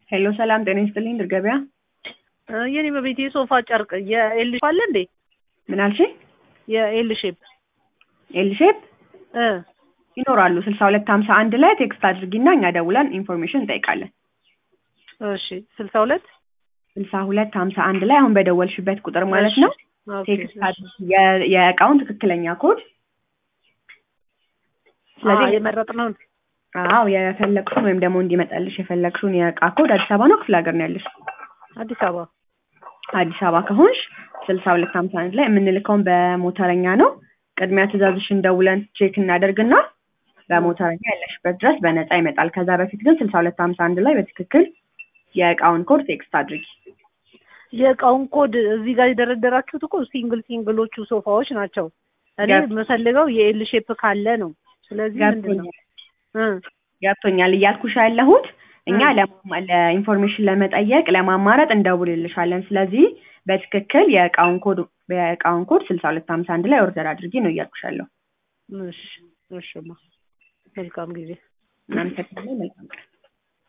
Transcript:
ሄሎ ሰላም ጤና ይስጥልኝ ድር ገበያ የኔ በቤት የሶፋ ጨርቅ የኤል ሼፕ አለ እንዴ? ምን አልሽኝ? የኤል ሼፕ ኤል ሼፕ እ ይኖራሉ ስልሳ ሁለት ሀምሳ አንድ ላይ ቴክስት አድርጊና እኛ ደውለን ኢንፎርሜሽን እንጠይቃለን። እሺ ስልሳ ሁለት ስልሳ ሁለት ሀምሳ አንድ ላይ አሁን በደወልሽበት ቁጥር ማለት ነው ኦኬ፣ ቴክስት አድርጊ የ- የእቃውን ትክክለኛ ኮድ ስለዚህ አዎ የመረጥነውን አዎ የፈለግሽውን ወይም ደግሞ እንዲመጣልሽ የፈለግሽውን የእቃ ኮድ አዲስ አበባ ነው ክፍለ ሀገር ነው ያለሽ? አዲስ አበባ አዲስ አበባ ከሆንሽ ስልሳ ሁለት ሀምሳ አንድ ላይ የምንልከውን በሞተረኛ ነው። ቅድሚያ ትእዛዝሽን ደውለን ቼክ እናደርግና በሞተረኛ ያለሽበት ድረስ በነፃ ይመጣል። ከዛ በፊት ግን ስልሳ ሁለት ሀምሳ አንድ ላይ በትክክል የእቃውን ኮድ ቴክስት አድርጊ። የእቃውን ኮድ እዚህ ጋር የደረደራችሁት እኮ ሲንግል ሲንግሎቹ ሶፋዎች ናቸው። እኔ ገብ- የምፈልገው የኤል ሼፕ ካለ ነው። ስለዚህ ምንድን ነው ገብቶኛል እ ገብቶኛል እያልኩሽ ያለሁት እኛ ለማ- ለኢንፎርሜሽን ለመጠየቅ ለማማረጥ እንደውልልሻለን። ስለዚህ በትክክል የእቃውን ኮድ የእቃውን ኮድ ስልሳ ሁለት ሀምሳ አንድ ላይ ኦርደር አድርጊ ነው እያልኩሽ ያለሁ። እሺ እሺማ መልካም ጊዜ እናመሰግናለን። መልካም ቀን